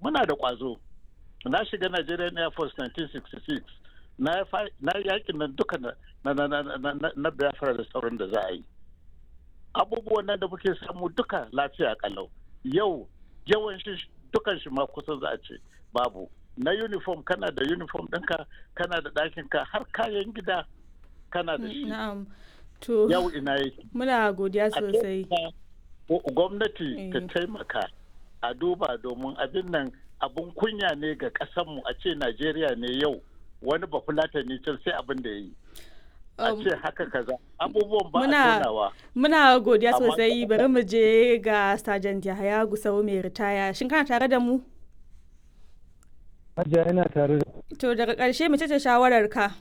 muna da ƙwazo na shiga Nigerian Air Force 1966 na yakin nan duka na Biafra da sauran da za a yi abubuwan nan da muke samu duka lafiya kalau yau yawan shi dukan shi ma kusan za a ce babu na uniform kana da uniform ɗinka kana da ɗakinka har kayan gida kana da shi to yau ina yake muna godiya sosai gwamnati ta taimaka a duba domin abin nan abin kunya ne ga ƙasanmu a ce najeriya ne yau wani bafulata ne can sai abin da ya yi a ce haka kaza abubuwan ba a tonawa muna godiya sosai bari mu je ga sergeant yahaya gusau mai ritaya shin kana tare da mu Hajiya yana tare da to daga ƙarshe mace ce shawarar ka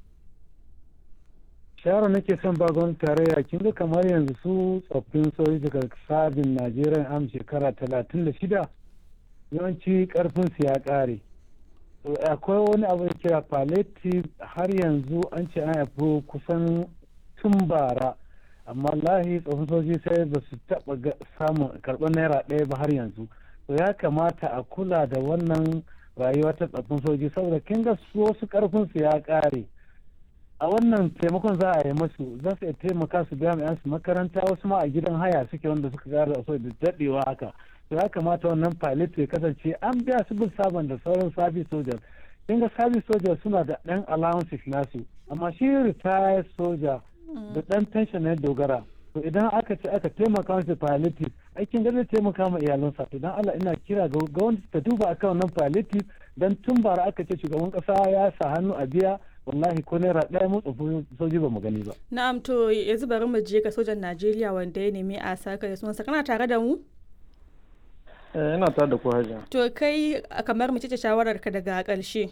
shawara nake son ba gwamnati tarayya kin ga kamar yanzu su tsoffin sojoji daga sabin najeriya am shekara talatin da shida yawanci karfin su ya ƙare akwai wani abu da kira palliative har yanzu an ce an haifi kusan tun bara amma lahi tsofaffin sojoji sai ba su taɓa samun karɓar naira ɗaya ba har yanzu to ya kamata a kula da wannan rayuwa ta tsofaffin sojoji saboda kin ga su wasu karfin su ya ƙare a wannan taimakon za a yi masu za su iya taimaka su biya mai su makaranta wasu ma a gidan haya suke wanda suka ƙara so da daɗewa haka to ya kamata wannan pilot ya kasance an biya su bin sabon da sauran service soldiers kin ga service soldiers suna da ɗan allowances nasu amma shi retired soldier da ɗan pension na dogara to idan aka ce aka taimaka masa palliative aikin da zai taimaka ma iyalansa to dan Allah ina kira ga gwamnati ta duba akan wannan palliative dan tun bara aka ce shugaban kasa ya sa hannu a biya wallahi ko naira ɗaya mu tsofi soji ba mu gani ba. Na'am to yanzu bari mu je ga sojan Najeriya wanda ya nemi a saka da sunansa kana tare da mu? Eh ina tare da ku hajiya. To kai kamar mace ce shawarar ka daga ƙarshe.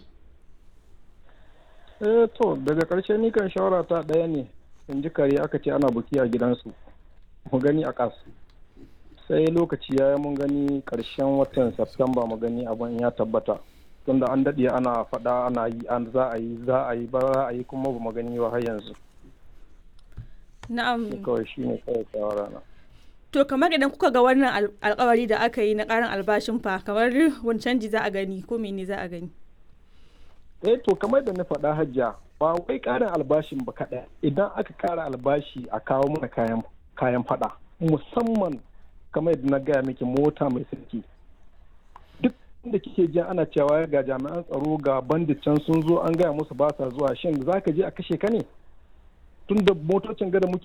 Eh to daga ƙarshe ni kan shawara ta ɗaya ne in ji kare aka ce ana buki a gidansu mu gani a kas sai lokaci ya mun gani ƙarshen watan Septemba mu gani abin ya tabbata. tunda an daɗe ana faɗa ana yi an za a yi za a yi ba za a yi kuma ba mu gani ba har yanzu na'am kawai shi ne kawai shawara na to kamar idan kuka ga wannan alkawari da aka yi na ƙarin albashin fa kamar wani canji za a gani ko mene za a gani eh to kamar da na faɗa hajja ba wai ƙarin albashin ba kaɗai idan aka ƙara albashi a kawo mana kayan kayan faɗa musamman kamar yadda na gaya miki mota mai sirki da kike jin ana cewa ga jami'an tsaro ga bandit can sun zo an gaya musu ba sa zuwa shin za ka je a kashe ka ne tun da motocin gada muke